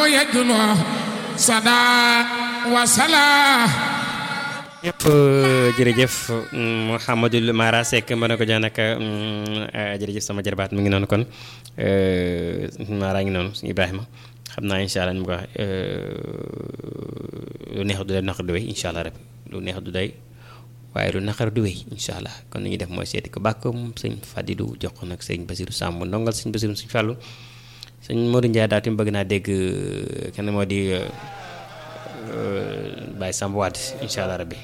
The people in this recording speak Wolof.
يجنو صدا وسلا jëf jërëjëf Mouhamadou Mara Seck ma ne ko jox nag jërëjëf sama jarbaat mi ngi noonu kon Mara ngi noonu suñu Ibrahima xam naa incha allah ni mu ko waxee lu neex du day naqar du wéy incha allah rek lu neex du day waaye lu naqar du wéy incha allah kon li ñuy def mooy seeti ko bàkkoom sëñ Fadilou jox ko nag sëñ Basiru Samb ndongal sëñ Basiru sëñ Fàllu sëñ Modou Ndiaye daal tamit bëgg naa dégg kenn moo di Baye Samb Wade incha allah rabbi